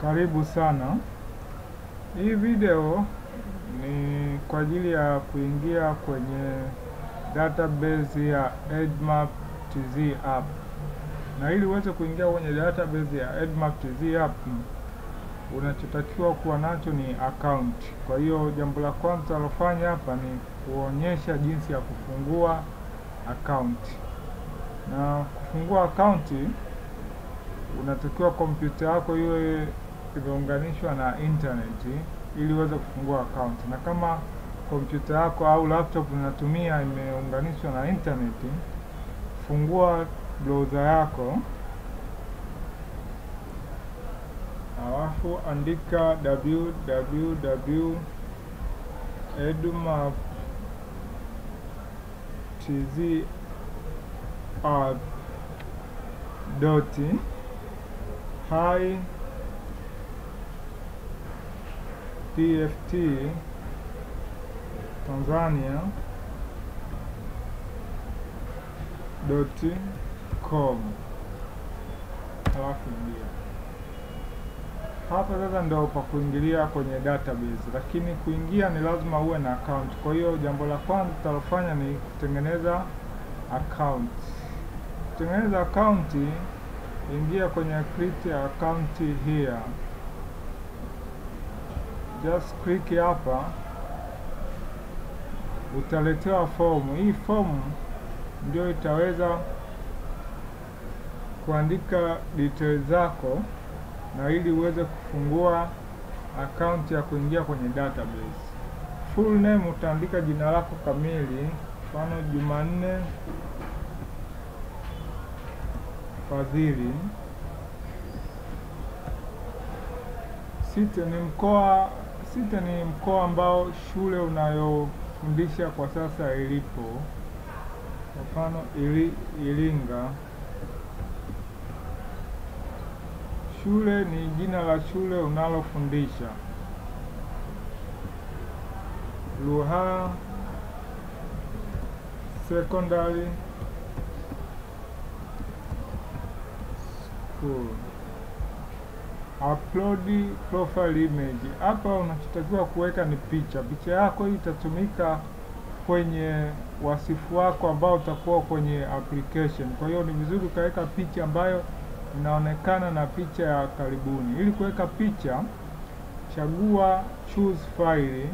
Karibu sana. Hii video ni kwa ajili ya kuingia kwenye database ya Edmap TZ app, na ili uweze kuingia kwenye database ya Edmap TZ app unachotakiwa kuwa nacho ni account. Kwa hiyo jambo la kwanza alofanya hapa ni kuonyesha jinsi ya kufungua account, na kufungua account unatakiwa kompyuta yako iwe imeunganishwa na internet ili uweze kufungua account, na kama kompyuta yako au laptop unatumia imeunganishwa na internet, fungua browser yako, alafu andika www.edmaptzapp hi tft Tanzania dot com, halafu ingia hapa. Sasa ndio pa kuingilia kwenye database, lakini kuingia ni lazima uwe na account. Kwa hiyo jambo la kwanza tutalofanya ni kutengeneza account. Kutengeneza account, ingia kwenye create account here, just click hapa utaletewa fomu. Hii fomu ndio itaweza kuandika details zako, na ili uweze kufungua account ya kuingia kwenye database. Full name utaandika jina lako kamili, mfano Jumanne Fadhili. Site ni mkoa, site ni mkoa ambao shule unayo fundisha kwa sasa ilipo. Kwa mfano ili, Iringa. Shule ni jina la shule unalofundisha. Ruaha Secondary School. Upload profile image. Hapa unachotakiwa kuweka ni picha. Picha yako hii itatumika kwenye wasifu wako ambao utakuwa kwenye application. Kwa hiyo ni vizuri ukaweka picha ambayo inaonekana na picha ya karibuni. Ili kuweka picha, chagua choose file,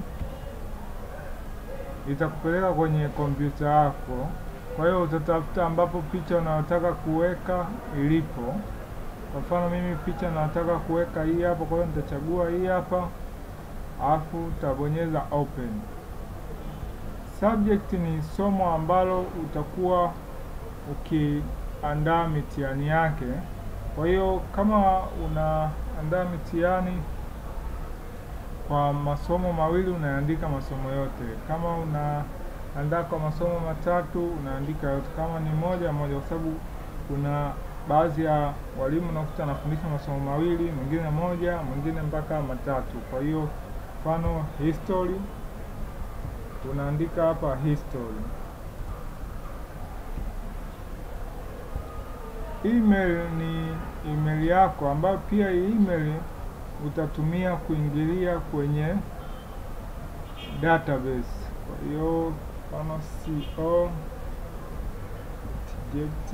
itakupeleka kwenye kompyuta yako. Kwa hiyo utatafuta ambapo picha unayotaka kuweka ilipo. Kwa mfano mimi picha nataka kuweka hii hapa, kwa hiyo nitachagua hii hapa, alafu utabonyeza open. Subject ni somo ambalo utakuwa ukiandaa mitihani yake. Kwa hiyo kama unaandaa mitihani kwa masomo mawili unaandika masomo yote, kama unaandaa kwa masomo matatu unaandika yote, kama ni moja moja, kwa sababu kuna baadhi ya walimu unakuta anafundisha masomo mawili, mwingine moja, mwingine mpaka matatu. Kwa hiyo mfano history unaandika hapa history. Email ni email yako ambayo pia hii email utatumia kuingilia kwenye database. Kwa hiyo kama co tject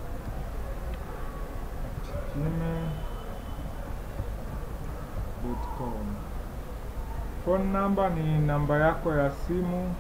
gmail.com. Phone number ni namba yako ya simu,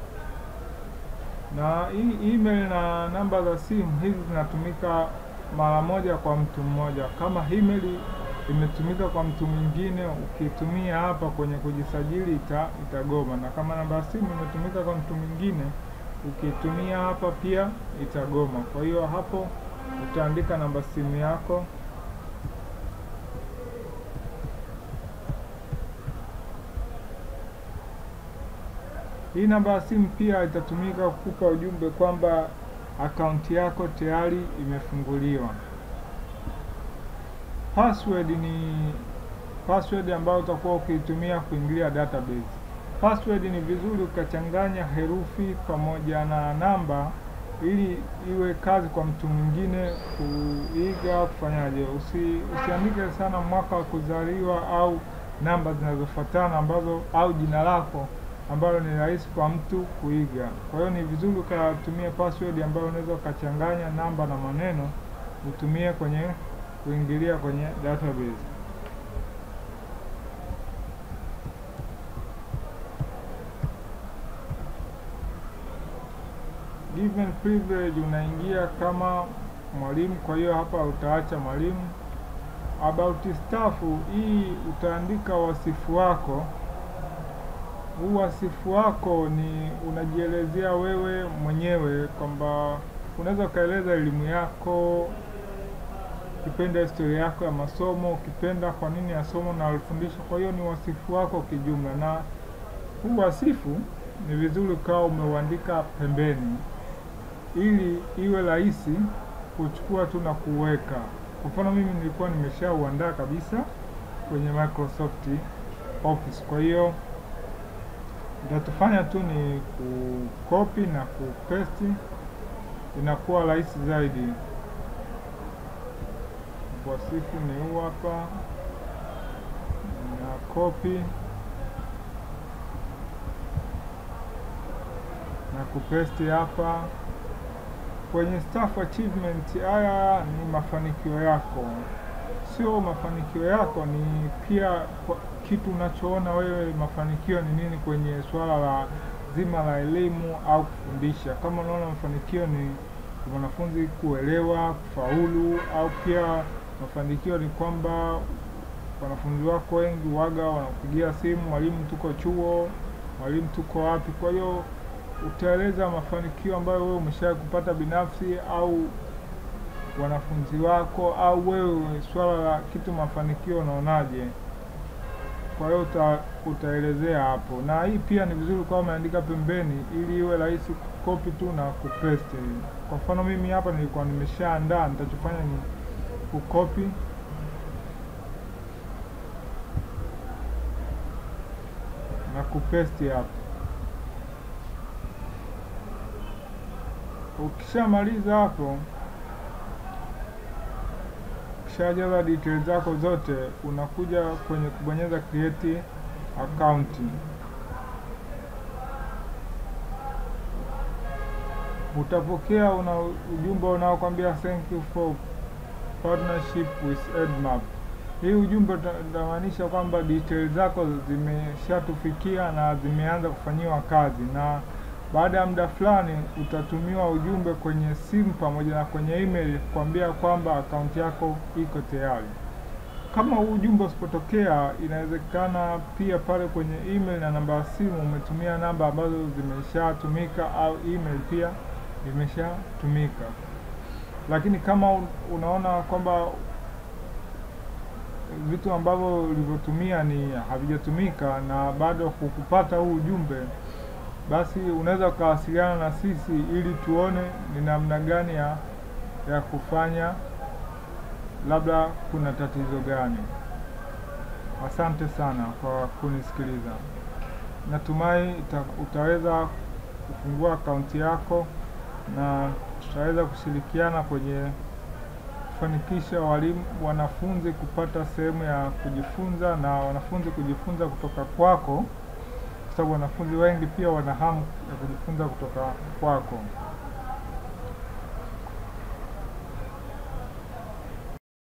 na hii email na namba za simu hizi zinatumika mara moja kwa mtu mmoja. Kama email imetumika kwa mtu mwingine, ukitumia hapa kwenye kujisajili ita, itagoma, na kama namba ya simu imetumika kwa mtu mwingine, ukitumia hapa pia itagoma. Kwa hiyo hapo utaandika namba simu yako Hii namba ya simu pia itatumika kukupa ujumbe kwamba akaunti yako tayari imefunguliwa. Password ni password ambayo utakuwa ukiitumia kuingilia database. Password ni vizuri ukachanganya herufi pamoja na namba ili iwe kazi kwa mtu mwingine kuiga kufanyaje. Usi, usiandike sana mwaka wa kuzaliwa au namba zinazofuatana ambazo au jina lako ambalo ni rahisi kwa mtu kuiga. Kwa hiyo ni vizuri ukatumia password ambayo unaweza ukachanganya namba na maneno utumie kwenye kuingilia kwenye database. Given privilege unaingia kama mwalimu, kwa hiyo hapa utaacha mwalimu. About staff, hii utaandika wasifu wako. Huu wasifu wako ni unajielezea wewe mwenyewe kwamba unaweza ukaeleza elimu yako, ukipenda historia yako ya masomo, ukipenda kwa nini ya somo na alifundishwa. Kwa hiyo ni wasifu wako kijumla, na huu wasifu ni vizuri ukawa umeuandika pembeni ili iwe rahisi kuchukua tu na kuweka. Kwa mfano mimi nilikuwa nimeshauandaa kabisa kwenye Microsoft Office, kwa hiyo nitatufanya tu ni kukopi na kupaste, inakuwa rahisi zaidi. Wasifu ni huu hapa, na kopi na kupaste hapa kwenye staff achievement. Haya ni mafanikio yako, sio mafanikio yako, ni pia kwa kitu unachoona wewe mafanikio ni nini kwenye swala la zima la elimu au kufundisha. Kama unaona mafanikio ni wanafunzi kuelewa, kufaulu, au pia mafanikio ni kwamba wanafunzi wako wengi waga wanakupigia simu, mwalimu, tuko chuo, mwalimu, tuko wapi. Kwa hiyo utaeleza mafanikio ambayo wewe umesha kupata binafsi au wanafunzi wako au wewe, swala la kitu mafanikio unaonaje? Kwa hiyo uta, utaelezea hapo, na hii pia ni vizuri kwa umeandika pembeni ili iwe rahisi kukopi tu na kupaste. Kwa mfano mimi hapa nilikuwa nimeshaandaa, nitachofanya ni kukopi na kupaste hapo. Ukishamaliza hapo, ukishajaza details zako zote, unakuja kwenye kubonyeza create account. Utapokea una ujumbe unaokwambia thank you for partnership with Edmap. Hii ujumbe utamaanisha kwamba details zako zimeshatufikia na zimeanza kufanyiwa kazi na baada ya muda fulani utatumiwa ujumbe kwenye simu pamoja na kwenye email kuambia kwamba akaunti yako iko tayari. Kama huu ujumbe usipotokea, inawezekana pia pale kwenye email na namba ya simu umetumia namba ambazo zimeshatumika au email pia imeshatumika. Lakini kama unaona kwamba vitu ambavyo ulivyotumia ni havijatumika na bado hukupata huu ujumbe basi unaweza ukawasiliana na sisi ili tuone ni namna gani ya, ya kufanya, labda kuna tatizo gani. Asante sana kwa kunisikiliza. Natumai ita, utaweza kufungua akaunti yako na tutaweza kushirikiana kwenye kufanikisha walimu wanafunzi kupata sehemu ya kujifunza na wanafunzi kujifunza kutoka kwako sababu wanafunzi wengi pia wana hamu ya kujifunza kutoka kwako.